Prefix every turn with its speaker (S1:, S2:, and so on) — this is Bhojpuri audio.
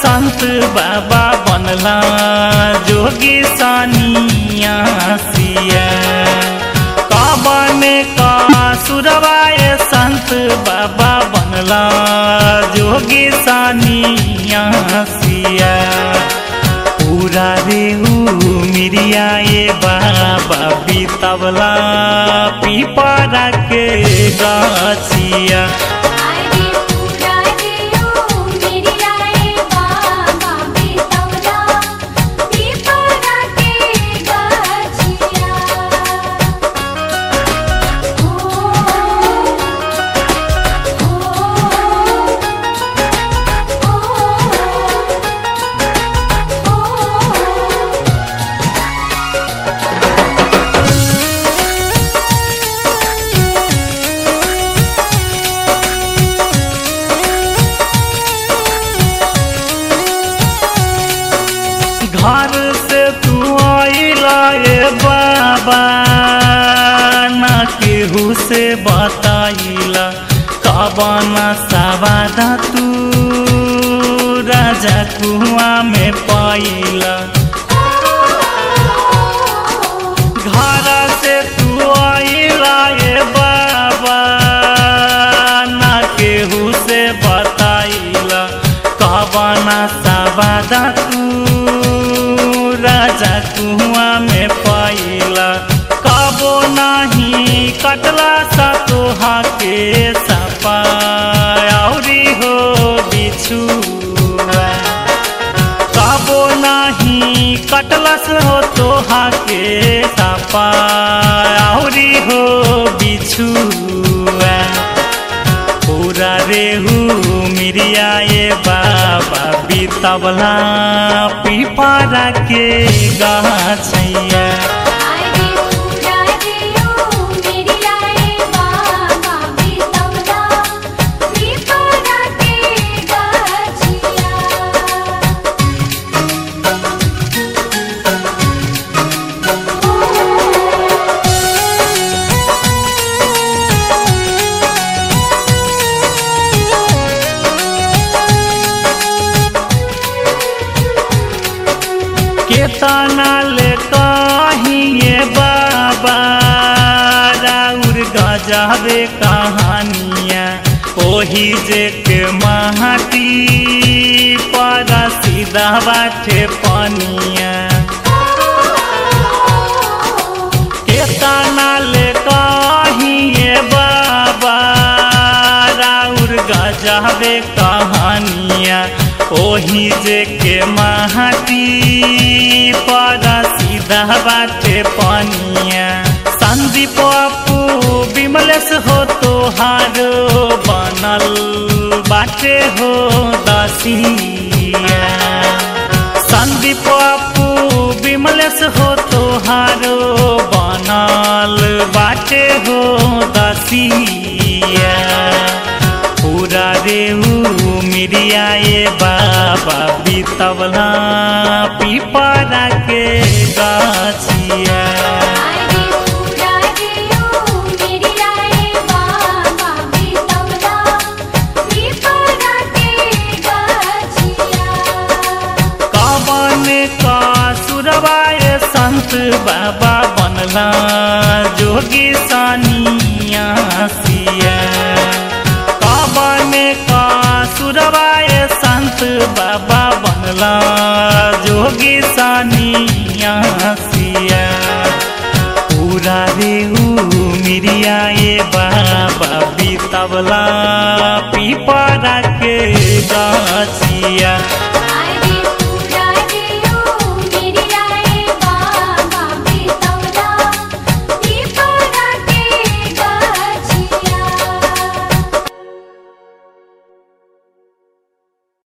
S1: संत बाबा बनला जोगी सानिया सिया काबन का सुरवाए संत बाबा बनला जोगी सानिया सिया पूरा रेहू मिरिया ये बाबा बीतवला पीपरा के गाछिया
S2: आरे पूरा देओ मेरी आए बाबा बेतौला पीपरा के गाछिया ओ ओ ओ
S1: घर से तू आइला ए बाबा ना केहू से बताइला कबना सवादा तू राजा कुआ में पाइला घर से तू आइला ए बाबा ना केहू से बताइला कबना सवादा तू राजा कुआ में पाइला कबो नाही कटला सा तोहा के सपा औरी हो बिछुआ काबो नाही कटलस हो तोहा के सापा औरी हो बिछुआ पूरा रेहू मिरिया ये बाबा बीतवला पीपरा के गाछैया
S2: आरे पूरा देओ मेरी आए बाबा बेतौला पीपरा के गाछिया
S1: केतना ले कहिए बाबा राउर गजाबे कहानिया ओही जे के माटी पर सीधा बाटे पनिया केतना ले कहिए बाबा राउर गजाबे कहानिया ओही जे के माटी पर सीधा बाटे पनिया संदीप अपू विमलेश हो तोहारो बनल बाटे हो दसिया संदीप अपू विमलेश हो तोहारो बनल बाटे हो दसिया पूरा रेहू मिरिया ये बाबा बीतवला पीपरा के गाछिया
S2: आरे पूरा देओ मेरी आए बाबा बेतौला पीपरा के गाछिया
S1: कवन का सुरवाए संत बाबा बनला जोगी सानिया सिया कवन का सुरवाए संत बाबा बनला जोगी सानिया सिया पूरा रेहू मिरिया ये बाबा बीतवला पीपरा के गाछिया